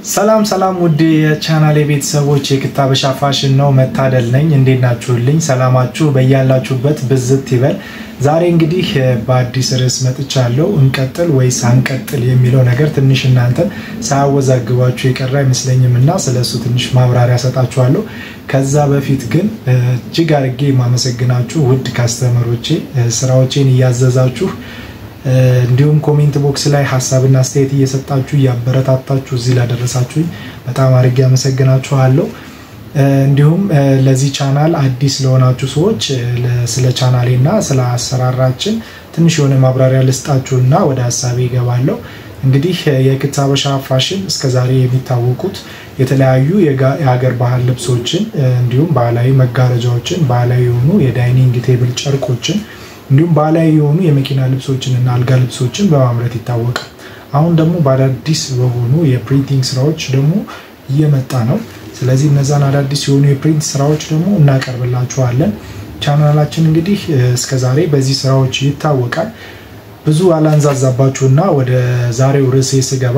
ሰላም ሰላም ውድ የቻናሌ ቤተሰቦች የክታበሻ ፋሽን ነው መታደል ነኝ። እንዴት ናችሁልኝ? ሰላማችሁ በያላችሁበት ብዝት ይበል። ዛሬ እንግዲህ በአዲስ ርዕስ መጥቻለሁ። እንቀጥል ወይስ አንቀጥል የሚለው ነገር ትንሽ እናንተን ሳያወዛግባችሁ የቀረ አይመስለኝም እና ስለሱ ትንሽ ማብራሪያ ሰጣችኋለሁ። ከዛ በፊት ግን እጅግ አድርጌ የማመሰግናችሁ ውድ ካስተመሮቼ ስራዎቼን እያዘዛችሁ እንዲሁም ኮሜንት ቦክስ ላይ ሀሳብና አስተያየት እየሰጣችሁ እያበረታታችሁ እዚህ ላደረሳችሁኝ በጣም አድርጌ አመሰግናችኋለሁ። እንዲሁም ለዚህ ቻናል አዲስ ለሆናችሁ ሰዎች ስለ ቻናሌ እና ስለ አሰራራችን ትንሽ የሆነ ማብራሪያ ልስጣችሁና ወደ ሀሳቤ ይገባለሁ። እንግዲህ የክታበሻ ፋሽን እስከዛሬ የሚታወቁት የተለያዩ የሀገር ባህል ልብሶችን እንዲሁም ባህላዊ መጋረጃዎችን፣ ባህላዊ የሆኑ የዳይኒንግ ቴብል ጨርቆችን እንዲሁም ባህላዊ የሆኑ የመኪና ልብሶችን እና አልጋ ልብሶችን በማምረት ይታወቃል። አሁን ደግሞ በአዳዲስ በሆኑ የፕሪንቲንግ ስራዎች ደግሞ እየመጣ ነው። ስለዚህ እነዛን አዳዲስ የሆኑ የፕሪንት ስራዎች ደግሞ እናቀርብላችኋለን። ቻናላችን እንግዲህ እስከዛሬ በዚህ ስራዎች ይታወቃል። ብዙ አላንዛዛባችሁና ወደ ዛሬው ርዕሴ ስገባ፣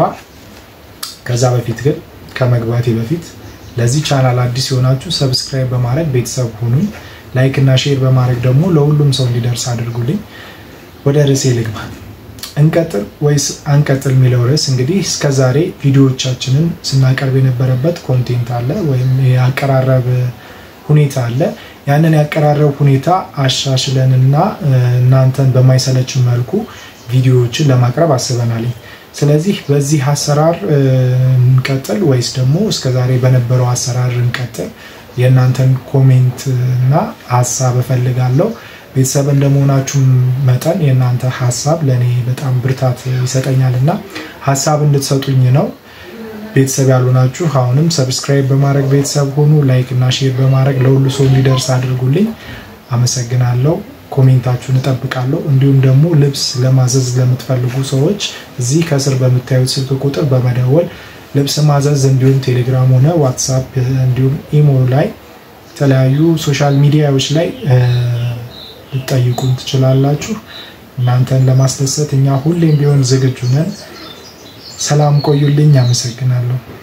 ከዛ በፊት ግን ከመግባቴ በፊት ለዚህ ቻናል አዲስ የሆናችሁ ሰብስክራይብ በማድረግ ቤተሰብ ሁኑኝ። ላይክ እና ሼር በማድረግ ደግሞ ለሁሉም ሰው እንዲደርስ አድርጉልኝ። ወደ ርዕሴ ልግባ። እንቀጥል ወይስ አንቀጥል የሚለው ርዕስ እንግዲህ እስከዛሬ ቪዲዮዎቻችንን ስናቀርብ የነበረበት ኮንቴንት አለ ወይም የአቀራረብ ሁኔታ አለ። ያንን ያቀራረብ ሁኔታ አሻሽለንና እናንተን በማይሰለች መልኩ ቪዲዮዎችን ለማቅረብ አስበናል። ስለዚህ በዚህ አሰራር እንቀጥል ወይስ ደግሞ እስከዛሬ በነበረው አሰራር እንቀጥል? የእናንተን ኮሜንት እና ሀሳብ እፈልጋለሁ። ቤተሰብ እንደመሆናችሁ መጠን የእናንተ ሀሳብ ለእኔ በጣም ብርታት ይሰጠኛል እና ሀሳብ እንድትሰጡኝ ነው። ቤተሰብ ያልሆናችሁ አሁንም ሰብስክራይብ በማድረግ ቤተሰብ ሆኑ። ላይክ እና ሼር በማድረግ ለሁሉ ሰው እንዲደርስ አድርጉልኝ። አመሰግናለሁ። ኮሜንታችሁን እጠብቃለሁ። እንዲሁም ደግሞ ልብስ ለማዘዝ ለምትፈልጉ ሰዎች እዚህ ከስር በምታዩት ስልክ ቁጥር በመደወል ልብስ ማዘዝ እንዲሁም ቴሌግራም ሆነ ዋትሳፕ እንዲሁም ኢሞ ላይ የተለያዩ ሶሻል ሚዲያዎች ላይ ልጠይቁን ትችላላችሁ። እናንተን ለማስደሰት እኛ ሁሌም ቢሆን ዝግጁ ነን። ሰላም ቆዩልኝ። አመሰግናለሁ።